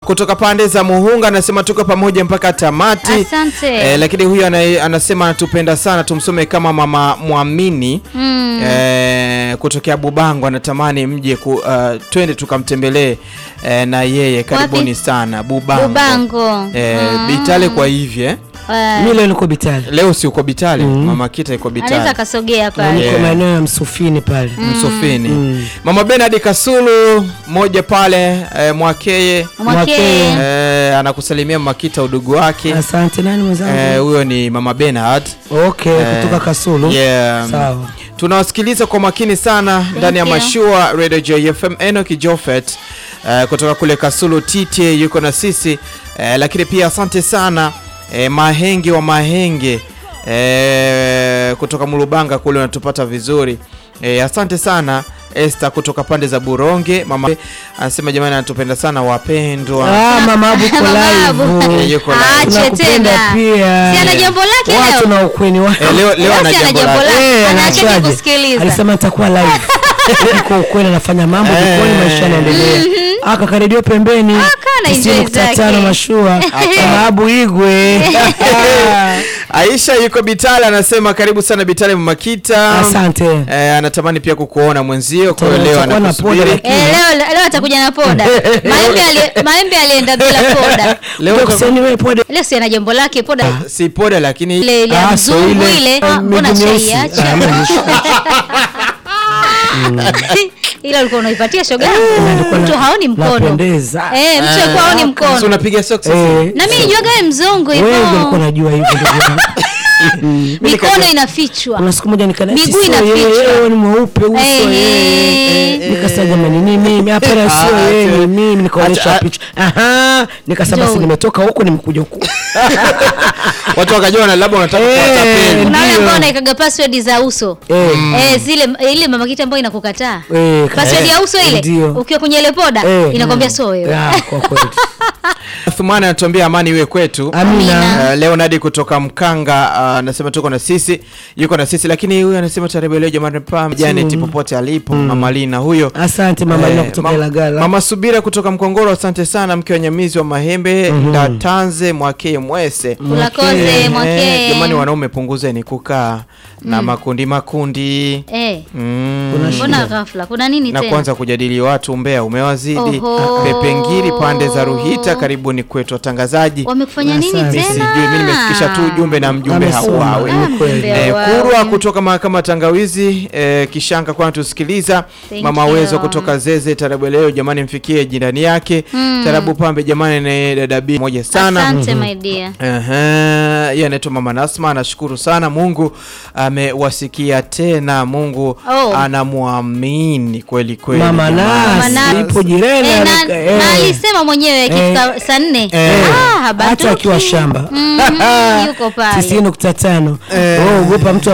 kutoka pande za Muhunga anasema tuko pamoja mpaka tamati. Asante. Eh, lakini huyu ana, anasema anatupenda sana, tumsome kama mama Mwamini Mm. eh, kutokea Bubango, anatamani mje ku, uh, twende tukamtembelee eh, na yeye. Karibuni sana Bubango, Bubango. Eh, Mm. Bitale kwa hivi eh? Eh, Mimi leo niko Bitali. Leo si uko Bitale, mama Kita iko anaweza Bitale akasogea pale. Niko Yeah. maeneo ya Msufini pale. Msofini. Mama Benard Kasulu moja pale eh, Mwakeye Mwakee. eh, anakusalimia Makita udugu wake Asante nani mwenzangu? eh, huyo ni Mama Benard Okay, eh, kutoka Kasulu. yeah. Sawa. Tunawasikiliza kwa makini sana ndani ya you. mashua Radio JFM. Enoki Jofet eh, kutoka kule Kasulu TT yuko na sisi eh, lakini pia asante sana eh, Mahenge wa Mahenge eh, kutoka Mulubanga kule unatupata vizuri eh, asante sana Esther kutoka pande za Buronge. Mama anasema jamani, anatupenda sana wapendwa. Ah, mama Abu uko Babu. live. Eh, yuko live. Ache Tunakupenda tena. pia. Si ana jambo lake Watu leo. na ukweni wao. Eh, leo, leo ana Basi ana jambo jambo lake. lake. Eh, Anaacha anachaje? kusikiliza. Alisema nitakuwa live. Niko ukweli anafanya mambo Eh. jikoni maisha yanaendelea. Aka karedio pembeni. Aka na enjoy 90.5 zake. mashua. Mama Abu Igwe. Aisha yuko Bitale anasema karibu sana Bitale Mamakita. Asante. Eh, anatamani pia kukuona mwenzio, kwa hiyo leo Tutakuwa na anakusubiri. poda lakini- Eh, leo leo atakuja na poda. Maembe ali- Maembe alienda bila poda. Leo Ndio uta- kuseni wewe pode. Leo si ana jambo lake poda. si poda lakini Ile ile ya Ah, so mzungu ile, ile. eh, Ah, Mbona miguu myeusi. chaiacha? Ah, maanishi. Ila ulikuwa unaipatia shoga. nilikuwa na- Mtu haoni mkono. napendeza. Eh, mtu alikuwa haoni si mkono. unapiga socks sasa? Eh, Na mimi nijuaga wewe mzungu wewe ndio ulikuwa hivyo. unajua hivyo ndugu yangu. Mikono inafichwa. Kuna siku moja nikana Miguu sio inafichwa. yeye, yeye ni mweupe uso Eh, yeye. eh. Nikasema jamani ni mimi hapana Ah, sio yeye acha- ni mimi nikaonyesha acha- picha. Aha, nikasema Njoo. si nimetoka huko nimekuja huko. Watu wakajua na labda unataka Eh, kuwatapeli. Kuna wale Ndio. ambao wanaikaga password za uso. Eh. Eh, zile ile mama kita ambayo inakukataa. Eh, Password ya uso ile Ndio. ukiwa kwenye ile poda Eh. inakwambia so wewe. Ah, kwa kweli. Thumani anatuambia amani iwe kwetu. Amina. Uh, Leonard kutoka Mkanga uh, anasema tuko na sisi, yuko na sisi, lakini huyu anasema tarehe leo jamani, pam Janet popote alipo, mama Lina huyo. Asante mama Eh, Lina kutoka mam- Ilagala. Mama Subira kutoka Mkongoro, asante sana, mke wa Nyamizi wa Mahembe Ndatanze Mwakee Mwese. Ulakoze Eh, mwakee. Jamani, wanaume punguzeni kukaa na makundi makundi Eh. mm. Kuna Mbona ghafla? Kuna nini na tena? kwanza kujadili watu umbea umewazidi. Oho. Pepengiri pande za Ruhita, karibuni kwetu watangazaji. Wamekufanya nini Asante. Mimi tena? sijui, mimi nimefikisha tu ujumbe na mjumbe Amesoma. hauawe. Ah, kweli. mjumbe Eh, hauawi. Kurwa kutoka mahakama Tangawizi eh, Kishanga kwa tusikiliza. Thank Mama you. Wezo kutoka Zeze Tarabu leo jamani, mfikie jirani yake Tarabu Pambe jamani, ni dada B moja sana. Asante my dear. Ehe, yeye anaitwa Mama Nasma, anashukuru sana Mungu amewasikia tena. Mungu Oh. anamwamini kweli kweli. Mama jamani. Nas Nas. ipo jirani Eh, na, alika- eh. na alisema mwenyewe ikifika saa nne Eh. ah, habanduki. hata akiwa shamba Mhm, yuko pale 90.5 oh, ogopa mtu